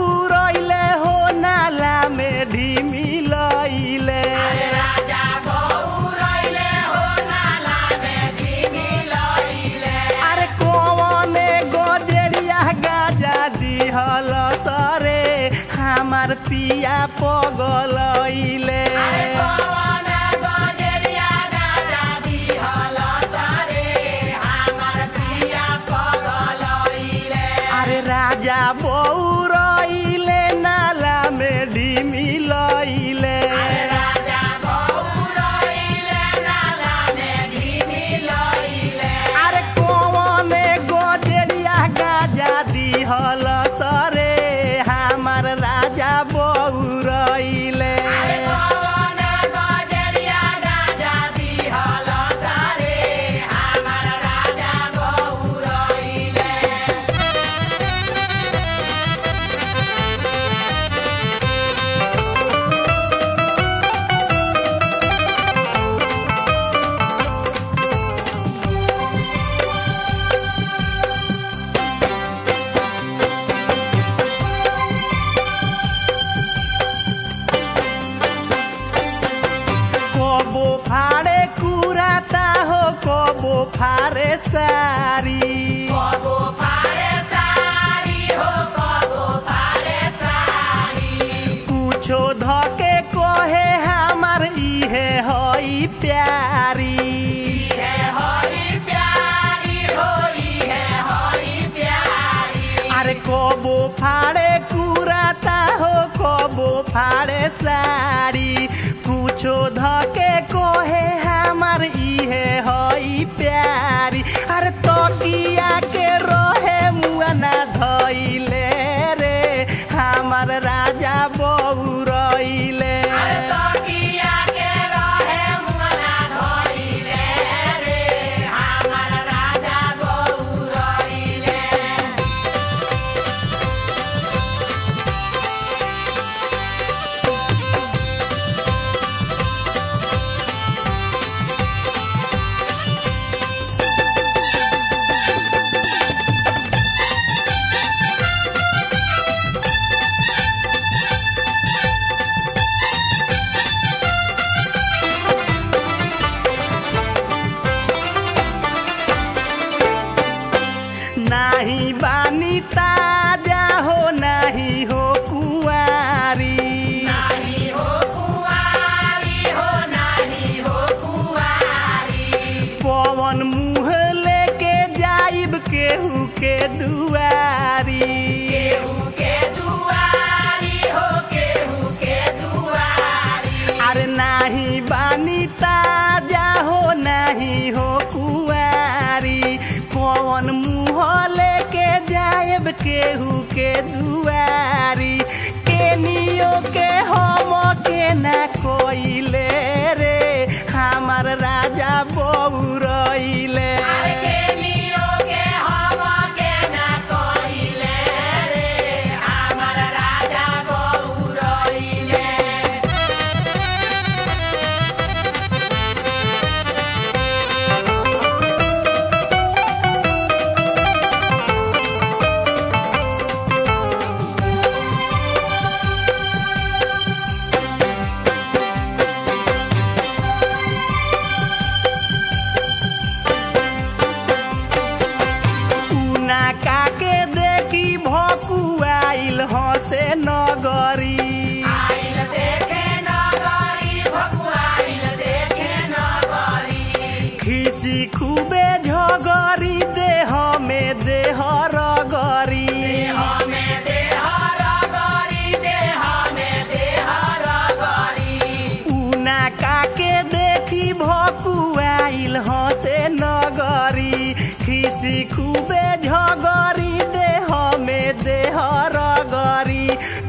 बौरैले हो नाला में ढिमी लैले अरे कौने गोजरिया गाजा दिहल सरे हमार पिया पगलैले अरे राजा बौरैले नाला में ढिमी लैले अरे कौने गोजरिया गाजा दिहल सरे हमार राजा बौरैले कबो फाड़े कुराता हो कबो फाड़े सारी कुछो धके कहे हमार इहे हई प्यारी अरे कबो फाड़े कुराता हो कबो फाड़े साड़ी कुछो धके कहे हमार इहे हई प्यारी अरे तकिया के रहे मुआना धैले रे हमार राजा बौरैले नाही बानी ताजा हो नाही हो कुआरी पवन मुँह लेके जाइब केहू के दुआरी अरे नाही बानी ताजा हो नाही हो कुआरी पवन मुँह लेके जाएब केहू के दुआरी केनियो के हम के ना कोइले रे हमार राजा बौरैले उना काके देखी भकुआइल हसे नगरी खिसी खूबे झगरी देह में देह रगरी उना काके देखी भकुआइल हसे नगरी खिसी खूबे झगरी देह में देह रगरी